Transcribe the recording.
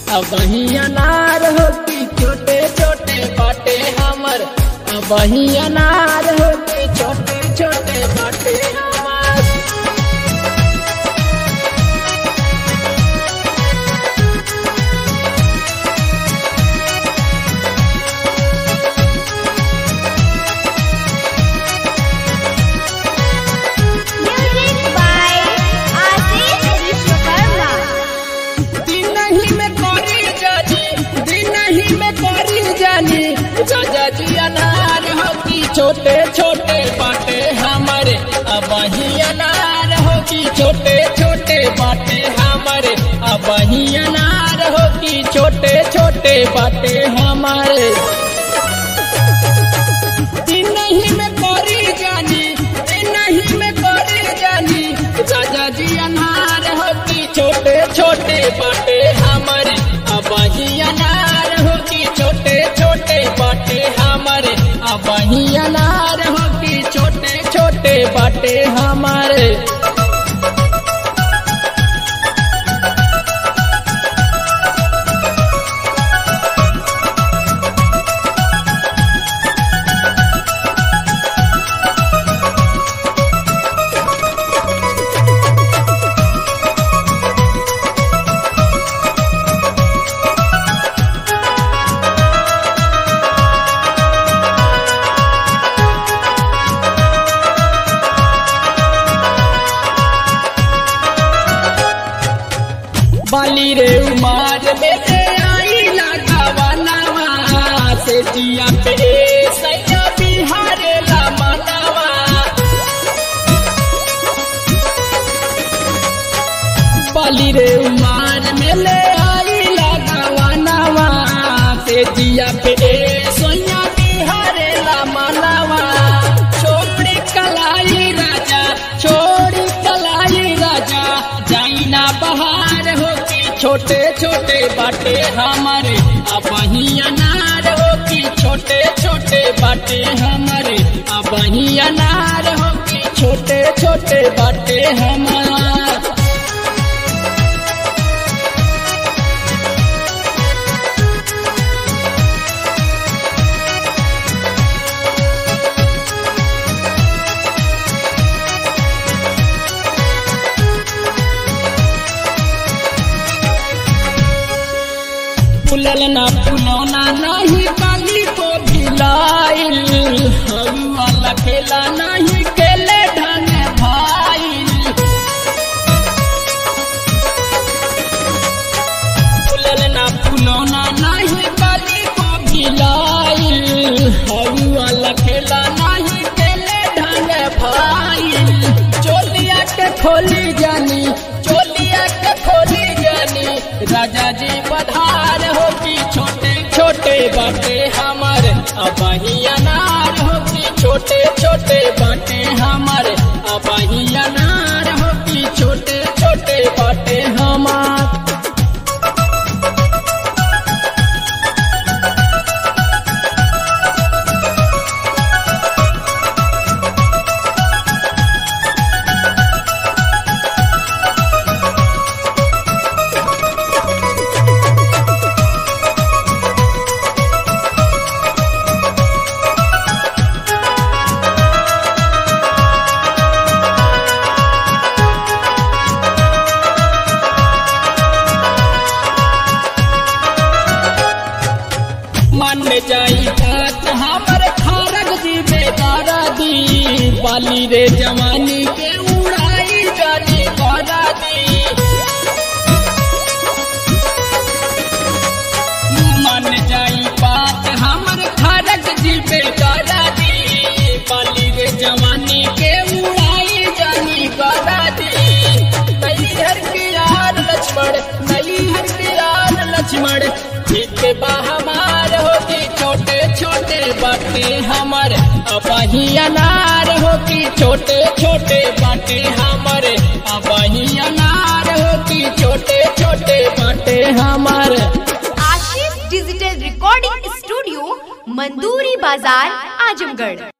अब वही अनार हो कि छोटे छोटे बाटे हमर अब वही अनार हो कि छोटे छोटे बाटे हमर Music by Ashish Vishwakarma. दिन ही में करी जानी दिन ही में करी जानी राजा जी अनार हो कि छोटे छोटे बाटे हमारे अब वही अनार हो कि छोटे छोटे बाटे हमारे अब वही अनार हो कि छोटे छोटे बाटे हमारे दिन ही में करी जानी दिन ही में करी जानी राजा जी अनार हो कि छोटे छोटे बाटे हमारे अब ही अनार हो कि छोटे छोटे बाटे हमारे अब ही अनार हो कि छोटे छोटे बाटे हमारे बाली रे उमार में से आई लगावा नवा से जिया पे सैया बिहारे ला मनावा बाली रे उमार में ले आई लगावा नवा से जिया पे सैया बिहारे ला मनावा छोड़ी कलाई राजा छोड़ी कलाई राजा जाइना बहार हो कि छोटे छोटे बाटे हमारे अब ही अनार हो कि छोटे छोटे बाटे हमारे अब ही अनार हो कि छोटे छोटे बाटे हमारे फुलल ना फुलौना नहीं काली को भिलाइल हवा लखेला नहीं केले ढंग भाई फुलल ना फुलौना नहीं काली को भिलाइल हवा लखेला नहीं केले ढंग भाई चोलिया के खोली जानी चोलिया के खोली जानी राजा जी पधार हो कि छोटे छोटे बाटे हमारे अब ही अनार हो कि छोटे छोटे बाटे हमारे अब ही अनार हो कि छोटे छोटे बाटे हमारे मन में जाई बात हमर खारक जी बेदारा दी बाली रे जवानी के उड़ाई जानी करा दी मन जाई बात हमर खारक जी बेदारा दी बाली रे जवानी के उड़ाई जानी करा दी नैहर के यार लक्ष्मण नैहर के यार लक्ष्मण ठीक बा हमार होती छोटे छोटे बाटे हमारे अबही अनार होती छोटे छोटे बाटे हमारे अबही अनार होती छोटे छोटे बाटे हमारे Ashish digital recording studio Manduri बाजार आजमगढ़